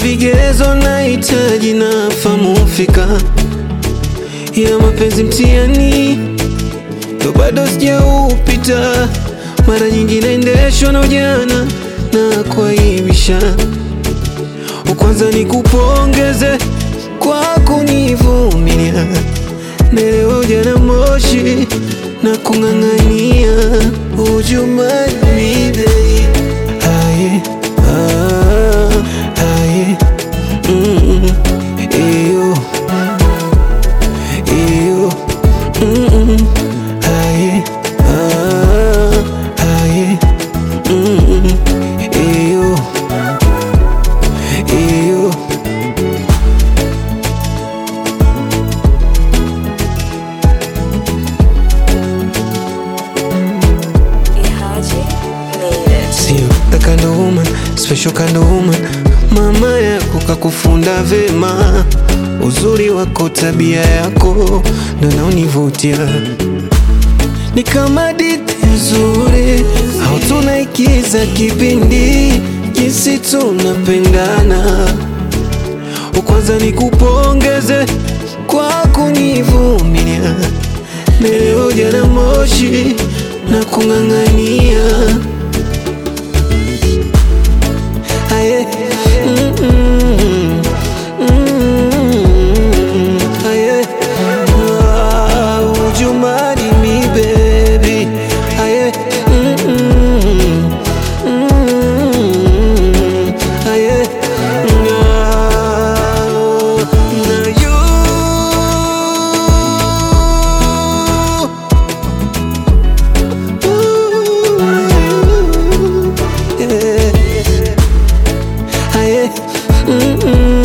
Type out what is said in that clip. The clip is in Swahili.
vigezo nahitaji na famu fika ya mapenzi mtihani ndo bado sijaupita. Mara nyingi naendeshwa na ujana na kuaibisha. Kwanza ni kupongeze kwa kunivumilia, naelewa ujana moshi na kung'ang'ania. Would you mind me babe? Aye, ah, aye, mm, eyo, eyo, mm, aye, ah, aye, mm, eyo, eyo. Ihaji made it. Sio the kind of woman, special kind of woman. Mama yako kakufunda vema, uzuri wako, tabia yako ndo naonivutia. Ni kama hadithi nzuri au tunaikiza kipindi, jinsi tunapendana. Kwanza ni kupongeze kwa kunivumilia, leo ujana moshi na kung'ang'ania Aye. Mm, mm, mm, aye. Ah, would you marry me, baby? Aye. Mm, mm, mm, aye. Ah, now you Ooh, yeah. Aye. Mm-mm.